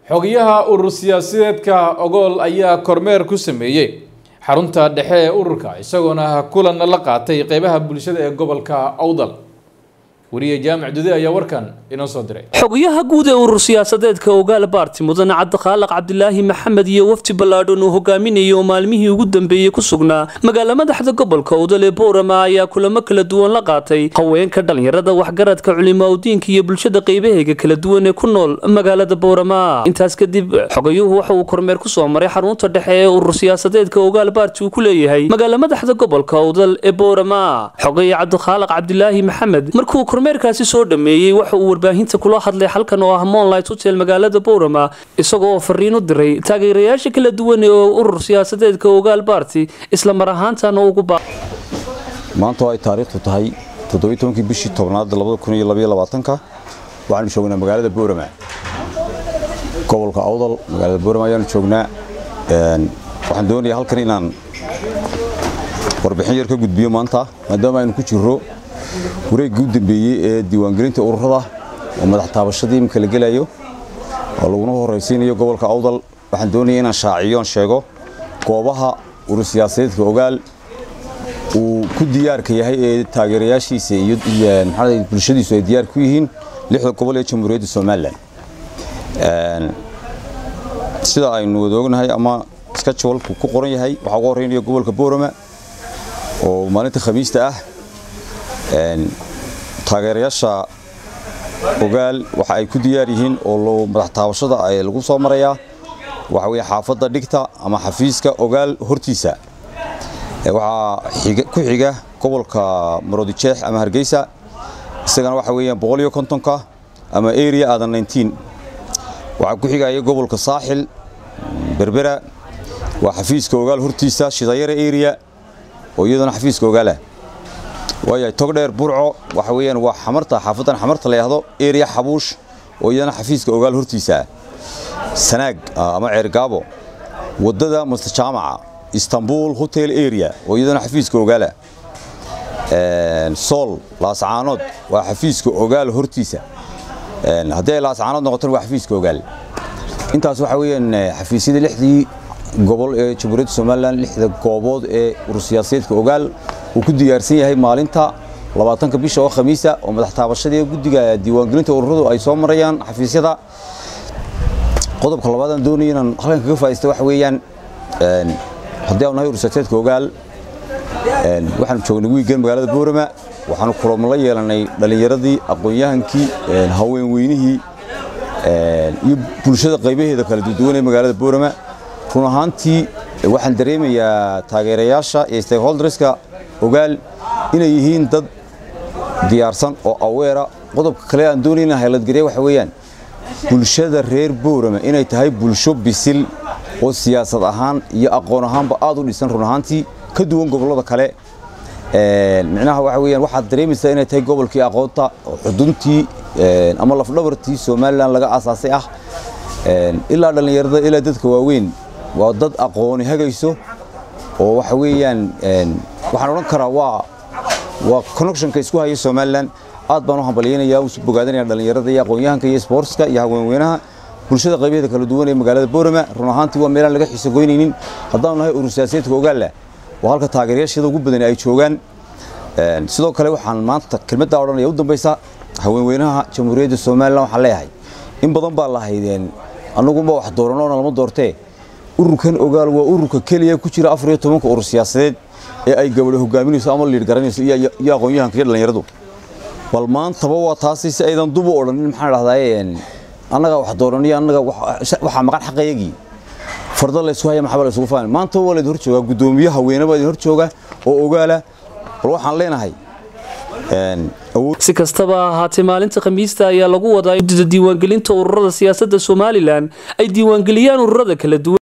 xogayaha urur siyaasadeedka ogool ayaa kormeer ku sameeyey xarunta dhexe ee ururka isagoona kulan la qaatay qeybaha bulshada ee gobolka awdal wariye jaamac dude ayaa warkan inoo soo diray xogayaha guud ee urur siyaasadeedka ogaal baarti mudane cabdikhaalaq cabdilaahi maxamed iyo wafdi ballaadhan uu hogaaminayay oo maalmihii ugu dambeeyey ku sugnaa magaala madaxda gobolka awdal ee boorama ayaa kulamo kala duwan la qaatay haweenka dhallinyarada waxgaradka culimaudiinka iyo bulshada qeybaheega kala duwan ee ku nool magaalada boorama intaas kadib xogayuhu waxa uu kormeer ku soo maray xarunta dhexe ee urur siyaasadeedka ogaal baarti uu ku leeyahay magaala madaxda gobolka awdal ee boorama xogaya cabdikhaalaq cabdilaahi maxamed markuu kormeerkaasi soo dhameeyey waxa uu warbaahinta kula hadlay halkan oo ah monlight hotel magaalada boorama isagoo oo fariin u diray taageerayaasha kala duwan ee urur siyaasadeedka ogaal baarti isla mar ahaantana ugu ba maanta oo ay taariikhdu tahay toddobaiy bishii tobnaad ka waxaanu joognaa magaalada boorama gobolka awdal magaalada boorama ayaanu joognaa waxaan doonayaa halkan inaan warbixin yar ka gudbiyo maanta maadaama aynu ku jirro wareeggii u dambeeyey ee diiwaangelinta ururada oo madax taabashadii imika la gelayo oo laguna horraysiinayo gobolka awdal waxaan doonaya inaan shaaciyoon sheego goobaha urur siyaasadeedka ogaal uu ku diyaarka yahay ee taageerayaashiisa iyo maxaa bulshadiisu ay diyaar ku yihiin lixda gobol ee jamhuuriyadda somalilan sida aynu wada ognahay ama skajwalku ku qoran yahay waxaa uga horreynaya gobolka boorama oo maalinta khamiista ah taageerayaasha ogaal waxa ay ku diyaar yihiin oo madax taabashada ay lagu soo marayaa waxa weye xaafadda dhigta ama xafiiska ogaal hortiisa waxaa ku xiga gobolka maroodijeex ama hargeysa isagana waxa weeyaan boqol iyo kontonka ama area aadan nineteen waxaa ku xigaya gobolka saaxil berbera waa xafiiska ogaal hortiisa shidayara area oo iyadana xafiiska ogaalah waayahay togdheer burco waxa weeyaan waa xamarta xaafadan xamarta la yidhaahdo area xabuush oo iyadana xafiiska ogaal hortiisa ah sanaag ama ceergaabo waddada master jaamaca istanbul hotel area oo iyadana xafiiska ogaalah sool laascaanood waa xafiiska ogaal hortiisa haddii ay laascaanood noqotona waa xafiiska ogaal intaas waxa weeyaan xafiisyada lixdii gobol ee jamhuuriyadda somalilan lixda goobood ee urur siyaasadeedka ogaal uu ku diyaarsan yahay maalinta labaatanka bisha oo khamiisa oo madax taabashadii guddiga diiwaangelinta ururadu ay soo marayaan xafiisyada qodobka labaadaan doonaya inaan halkan kaga faa'idaysta waxa weeyaan haddii aanu nahay urur siyaasadeedka ogaal waxaanu joognay wiigan magaalada boorama waxaanu kulamo la yeelanay dhallinyaradii aqoon-yahankii haweenweynihii iyo bulshada qaybaheeda kala duwan ee magaalada boorama run ahaantii waxaan dareemayaa taageerayaasha iyo stakeholderska ogaal inay yihiin dad diyaarsan oo aweera qodobka kale aan doonay inaan hayladgariya waxa weeyaan bulshada reer boorama inay tahay bulsho bisil oo siyaasad ahaan iyo aqoon ahaanba aad u dhisan run ahaantii ka duwan gobollada kale micnaha waxa weeyaan waxaad dareemaysaa inay tahay gobolkii aqoonta oo xuduntii ama lafdhabartii somalilan laga aasaasay ah ilaa dhallinyarada ilaa dadka waaweyn waa dad aqooni hagayso oo waxa weeyaan waxaan odhan karaa waa waa connectionka isku haya somalilan aad baan u hambalyaynaya u bogaadanaya dhallinyarada iyo aqoon-yahanka iyo sportska iyo haweenweynaha bulshada qaybaheeda kala duwan ee magaalada boorama run ahaantii waa meelaan laga xiiso goynaynin haddaanu nahay urur siyaasadeedka ogaalla waa halka taageerayaasheeda ugu badan ay joogaan sidoo kale waxaan maanta kelmaddaa odhanaya u dambaysa haweenweynaha jamhuuriyadda somalilan waxaan leeyahay in badan baa lahaydeen annaguma wax dooranoona lama doortee ururkan ogaal waa ururka keliya ku jira afar iyo tobanka urur siyaasadeed ee ay gabadho hogaaminayso ama liir garanayso iyo aqoon-yahanka iyo dhallinyaradu bal maantaba waa taasi si aydan dubu odhanin maxaan dhahdaye annaga wax dooraniyo annaga waxaa maqan xaqayagii farda laysku haya maxaba la isugu fahmi maanta waa laydin hor joogaa guddoomiye haweene baa idin hor jooga oo ogaala bal waxaan leenahay si kastaba ahaatee maalinta khamiista ayaa lagu wadaa guddida diiwaangelinta ururada siyaasadda somalilan ay diiwaangeliyaan ururada kala duwan